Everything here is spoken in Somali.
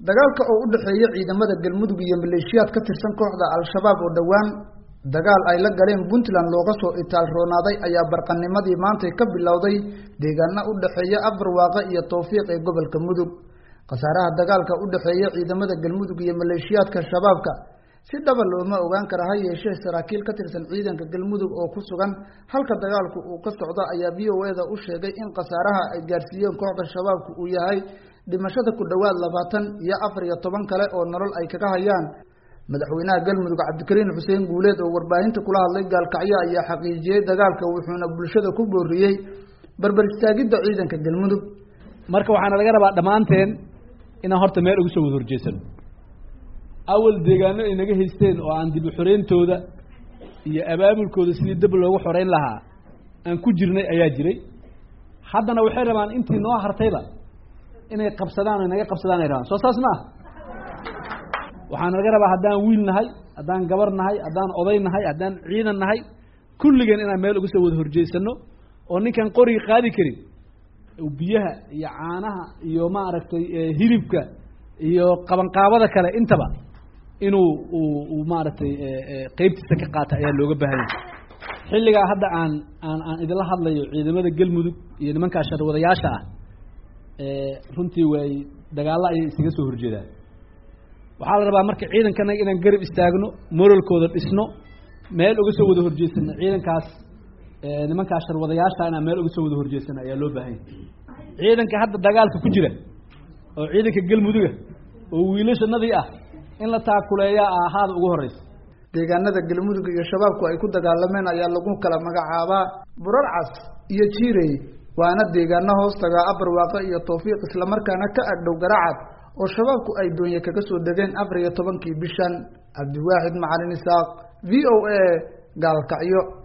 dagaalka oo u dhexeeya ciidamada galmudug iyo maleeshiyaad ka tirsan kooxda al-shabaab oo dhowaan dagaal ay la galeen puntland looga soo itaal roonaaday ayaa barqanimadii maantay ka bilowday deegaana u dhexeeya afarwaaqe iyo towfiiq ee gobolka mudug khasaaraha dagaalka u dhexeeya ciidamada galmudug iyo maleeshiyaadka shabaabka si dhaba looma ogaan kara ha yeeshee saraakiil ka tirsan ciidanka galmudug oo ku sugan halka dagaalku uu ka socdo ayaa v o eda u sheegay in khasaaraha ay gaarsiiyeen kooxda shabaabku uu yahay dhimashada ku dhowaad labaatan iyo afar iyo toban kale oo nolol ay kaga hayaan madaxweynaha galmudug cabdikariin xuseen guuleed oo warbaahinta kula hadlay gaalkacyo ayaa xaqiijiyey dagaalka wuxuuna bulshada ku booriyey barbar istaagidda ciidanka galmudug marka waxaana laga rabaa dhammaanteen inaan horta meel ugu soo wada horjeesano awal deegaano ay naga haysteen oo aan dib u xoreyntooda iyo abaabulkooda sidii dab loogu xoreyn lahaa aan ku jirnay ayaa jiray haddana waxay rabaan intii noo hartayba inay qabsadaan o naga qabsadaan ay rabaan soo saas ma ah waxaana laga rabaa haddaan wiil nahay haddaan gabar nahay haddaan oday nahay haddaan ciidan nahay kulligeen inaan meel uga soo wada horjeesano oo ninkaan qoriga qaadi karin biyaha iyo caanaha iyo maaragtay hilibka iyo qabanqaabada kale intaba inuu uu maaragtay qeybtiisa ka qaata ayaa looga baahanya xilligaa hadda aan aan aan idinla hadlayo ciidamada galmudug iyo nimankaa sharwadayaasha ah runtii way dagaallo ayay isaga soo horjeedaan waxaa la rabaa marka ciidankanaga inaan garab istaagno moralkooda dhisno meel uga soo wada horjeesano ciidankaas nimankaa sharwadayaasha inaan meel uga soo wada horjeesano ayaa loo baahanya ciidanka hadda dagaalka ku jira oo ciidanka galmuduga oo wiilashanadii ah in la taakuleeyaa ahaada ugu horeysa deegaanada galmudug iyo shabaabku ay ku dagaalameen ayaa lagu kala magacaabaa burarcas iyo jiirey waana deegaano hoostaga abarwaaqe iyo towfiiq islamarkaana ka agdhow garacad oo shabaabku ay doonye kaga soo degeen afar iyo tobankii bishan cabdiwaaxid macalin isaaq v o a gaalkacyo